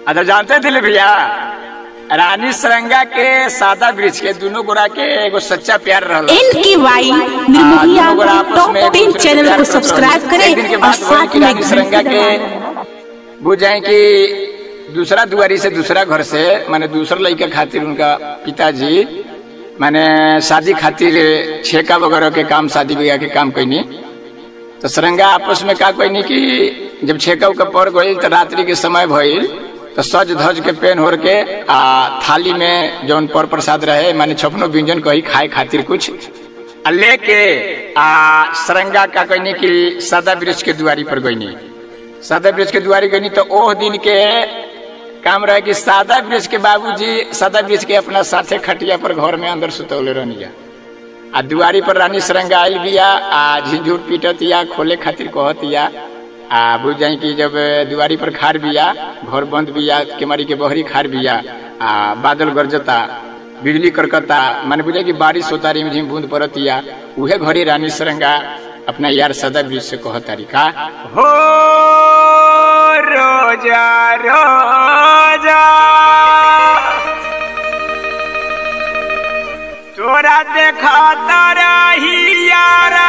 अच्छा जानते थे भैया रानी सरंगा के सादा वृक्ष के दोनों गोरा के एगो सच्चा प्यार रहल एन के वाई निर्मोहिया दोनों गोरा आपस टॉप में एक टेन दूसरे से चैनल प्यार को करत सब्सक्राइब रहल। एक दिन के करें और बाद वही साथ कि में रानी सरंगा घंटी के दबाएं। बुझ जाए कि दूसरा दुआरी से दूसरा घर से माने दूसरा लड़का खातिर उनका पिताजी माने शादी खातिर छेका वगैरह के काम शादी ब्याह के काम कैनी तो सरंगा आपस में का कैनी कि जब छेका उका पड़ गई तो रात्रि के समय भइल तो सज धज के पेन होर के आ थाली में जौन पर प्रसाद रहे माने छपनो व्यंजन कही खाए खातिर कुछ आ लेके आ सरंगा का कहनी कि सदा वृक्ष के दुआरी पर गईनी सादा वृक्ष के दुआरी गईनी तो ओह दिन के काम रहे कि सादा वृक्ष के बाबूजी सादा वृक्ष के अपना साथे खटिया पर घर में अंदर सुतौले रहनी आ दुआरी पर रानी सरंगा आयल बिया आ झिझुर पीटतिया खोले खातिर कहतिया आ बुझ जाई कि जब दुआरी पर खार बिया घर बंद बिया केमारी के बहरी खार बिया आ बादल गरजता बिजली करकता माने बुझे कि बारिश होता रिम झिम बूंद पड़तिया उहे घड़ी रानी सरंगा अपना यार सदा वृक्ष से कहतारी का हो रोजा रोजा तोरा देखा तारा ही यारा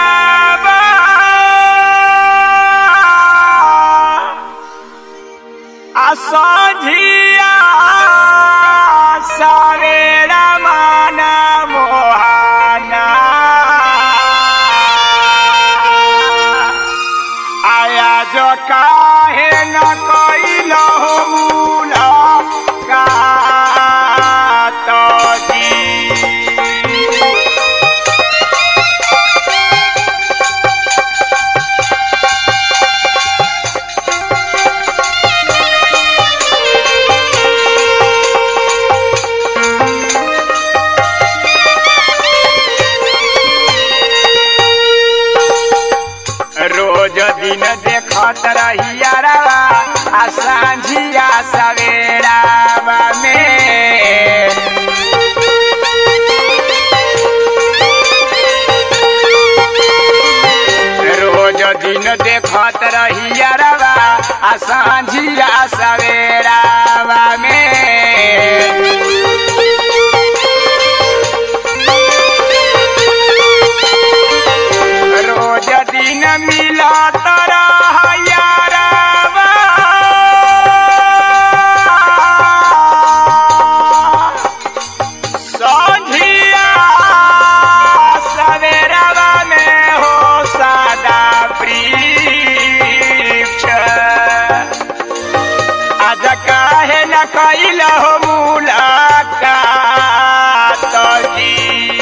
असझिया सवेरा माना मोहाना आया जो काहे न कैलो मूला का तो जी रोज दिन देखत रहिया रवा आ सांझिया सवेरा में रोज दिन देखत रहिया रवा आ सांझिया सवेरा में रोज दिन मिलत यारवा संझिया सवेरवा में हो सादा वृक्ष आज काहे न कैल हो मुलाकात जी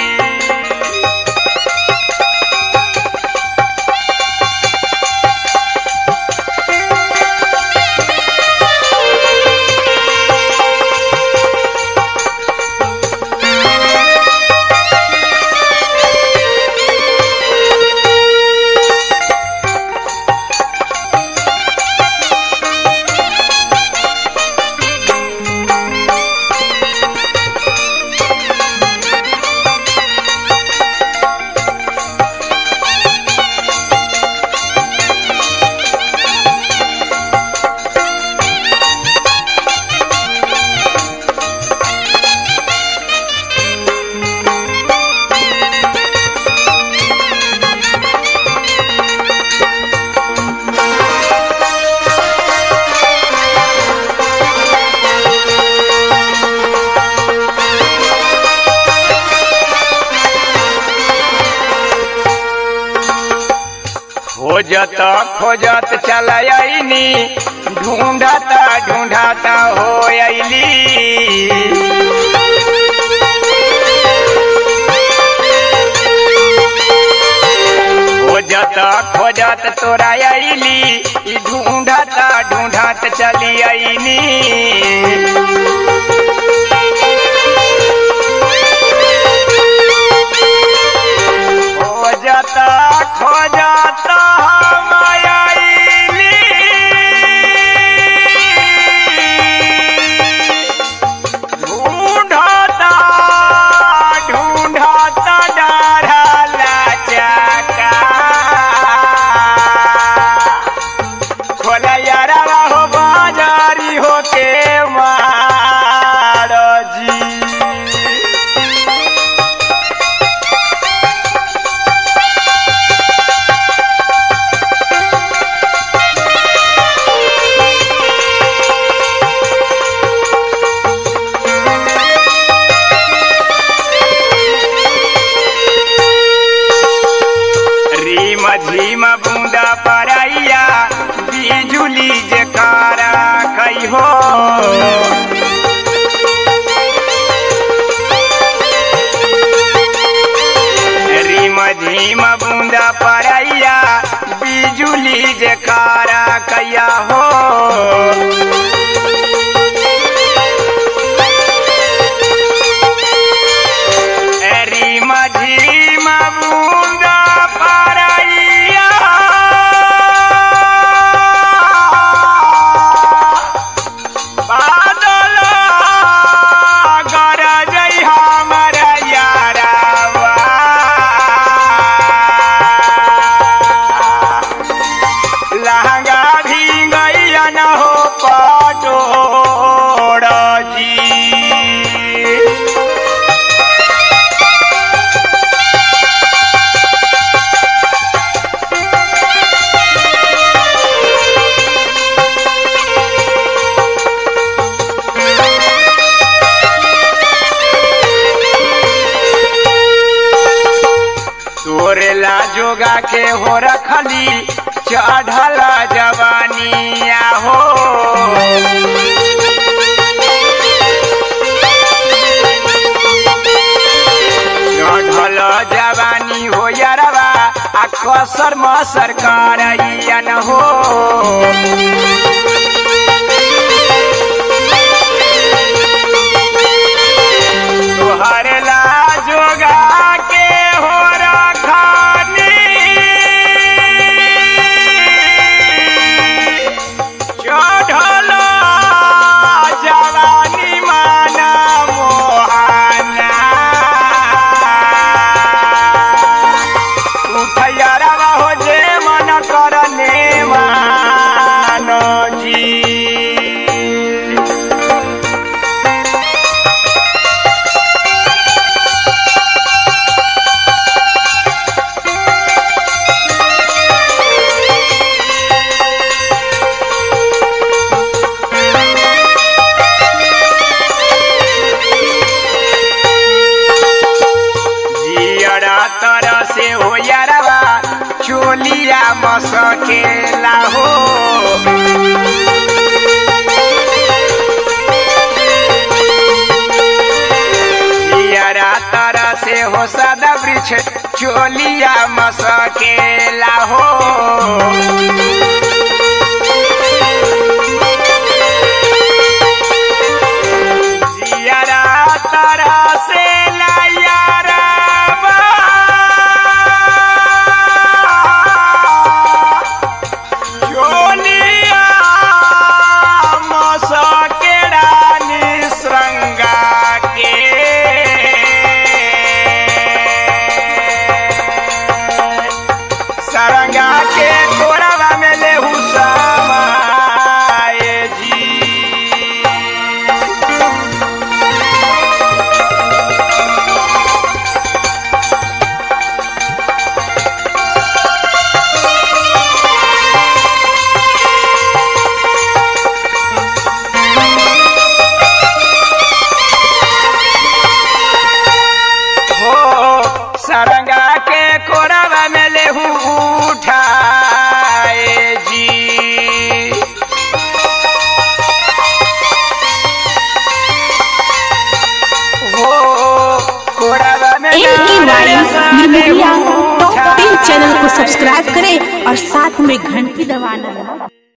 खोजत खोजत चल आईनी ढूंढत ढूंढत हो अली खोजत खोजत तोरा अली ई ढूंढत ढूंढत चली आईनी खोजत खोजत हम आइली ढूंढत ढूंढत डरला चका खोल यारा हो बाजारी होके कैया हो एरी माझी माबुंदा पाराइया बादल गरजै हमर यारावा लहंगा भींगैया न हो पटोड़ जी तोरेला जोगा के हो रखली चढ़ल जवानिया हो चढ़ल जवानी हो यारवा आ कसर मसर करैया न हो तोहर ला जोगा के हो रखनी चढ़ल जवानी माना मोहाना उठैया हो जे मन करने मानो जी जियरा तरह से हो यारवा चोलिया मसकेला हो जियरा तरह से हो सदा वृक्ष चोलिया मसकेला हो जियरा तरह से ला यारवा चोलिया मसकेड़ा निसरंगा के सरंगा के कोरवा में लेहू समाए जी हो सरंगा के कोरवा में लेहू उठाए जी हो कोरवा में एम के वाई निर्मोहिया लेहू टॉप टेन चैनल को उठाए सब्सक्राइब करें और साथ में घंटी दबाना